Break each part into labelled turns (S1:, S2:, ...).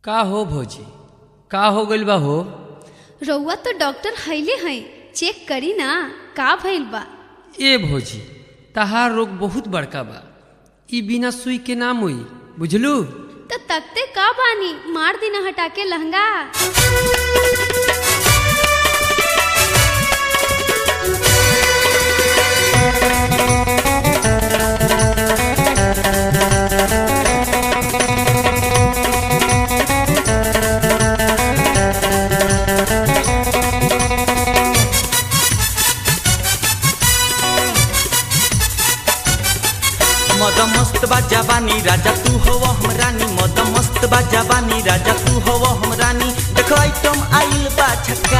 S1: का हो भौजी का हो गइल बा हो
S2: रउआ तो डॉक्टर हईले हैं चेक करी ना का भइल बा
S1: ए भौजी तहार रोग बहुत बड़का बा ई बिना सुई के नाम होई बुझलू
S2: तो तकते का बानी मार दिना हटा के लहंगा
S3: मद मस्त बा जवानी राजा तू हो हम रानी मद मस्त बा जवानी राजा तू हो हम रानी देखो आइटम आइल बा छक्का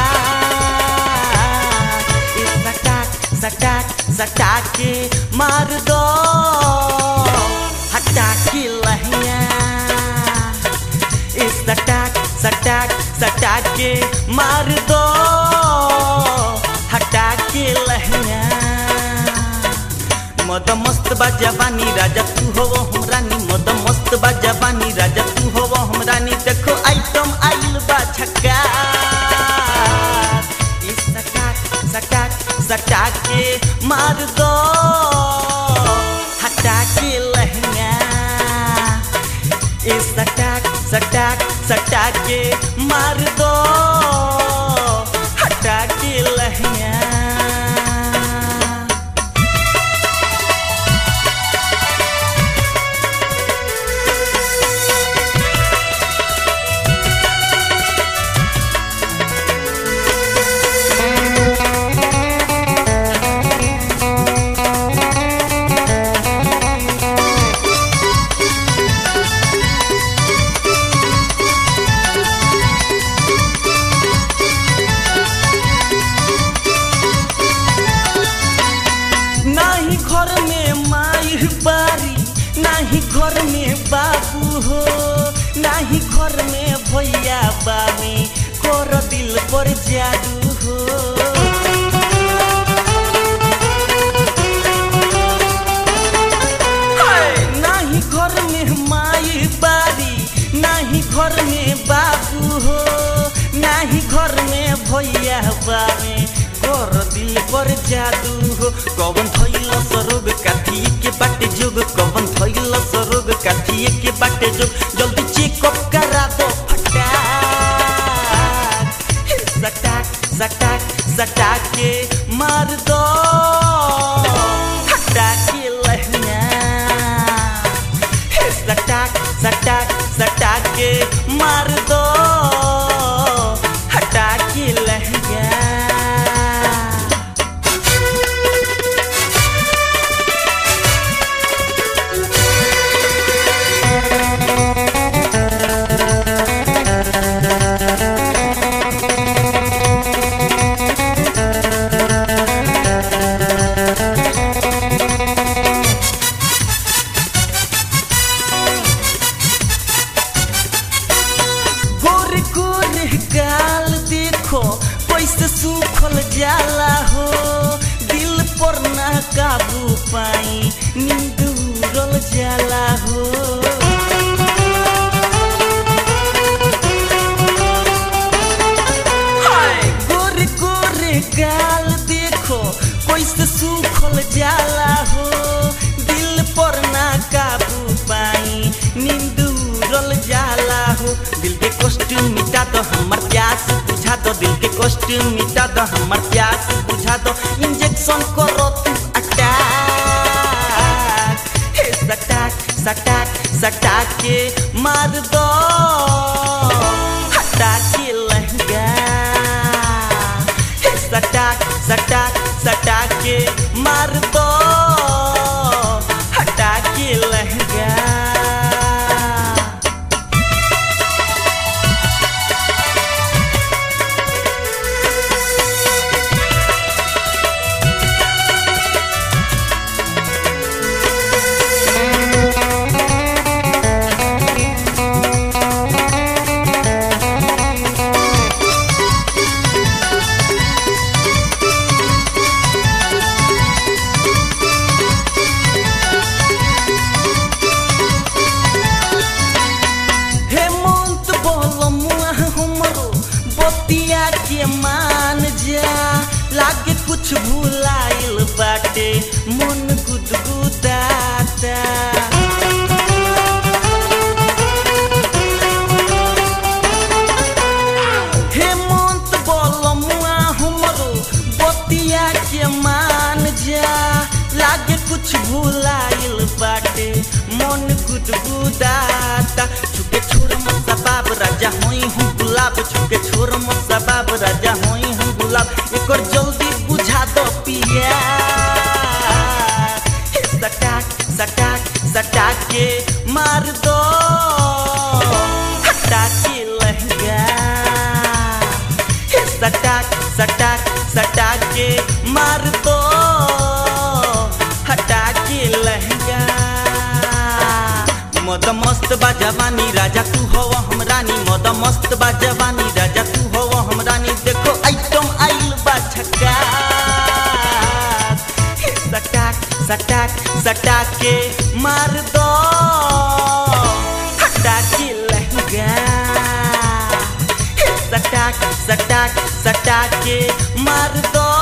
S3: ए सटाक सटाक सटाक के मार दो हटा के लहिया ए सटाक सटाक सटाक के मार दो हटा के लहिया मद मस्त बा जवानी राजा तू हो हम रानी मद मस्त बा जवानी राजा तू हो हम रानी देखो आइटम आइल बा छक्का ई सटाक सटाक सटाक के मार दो हटा के लहंगा ए सटाक सटाक सटाक के मार दो हटा के लहंगा नाही घर में माई बारी नाही घर में बाबू हो नाही घर में भैया बामी कर दिल पर जादू हो हाय! नाही घर में माई बारी नाही घर में बाबू हो नाही घर में भैया बामी कर दिल पर जादू हो कवन थैल सरोग काठी के बाटे जोग कवन थैल सरोग काठी के बाटे जोग जल्दी चेकअप करा दो फटाक सटाक सटाक सटाक के मार दो हटा के लहंगा हे सटाक सटाक सटाक के मार दो हटा के लहंगा गोरे गोरे गाल देखो कैसे सूखल जाला हो दिल पर ना काबू पाई नींद उड़ल जाला हो हाय! गोरे गोरे गाल देखो कैसे सूखल जाला हो दिल पर ना काबू पाई नींद उड़ल जाला हो दिल के कष्ट मिटा दो हमर प्यास बुझा दो दिल के कष्ट मिटा दो हमर प्यास बुझा दो इंजेक्शन करो तू अटैक हे सटाक सटाक सटाक के मार दो हटा के लहंगा हे सटाक सटाक सटाक के मार दो हटा के लहंगा कुछ भूलाइल बाटे मन गुदगुदाता हेमंत बोलमुआ हमरो बतिया के मान जा लागे कुछ भूलाइल बाटे मन गुदगुदाता छुके छोर मसा बाब राजा होई हूँ गुलाब छुके छोर मसा बाब राजा होई हूँ गुलाब एकर जल्दी बुझा दो पिया हे सटाक सटाक सटाक के मार दो हटा के लहंगा हे सटाक सटाक सटाक के मार दो हटा के लहंगा मद मस्त बा जवानी राजा तू हो हम रानी मद मस्त बा जवानी राजा तू हो हम रानी देखो आइटम आइल बा छक्का हे सटाक सटाक सटाक के मार दो हटा के लहंगा हे सटाक सटाक सटाक के मार दो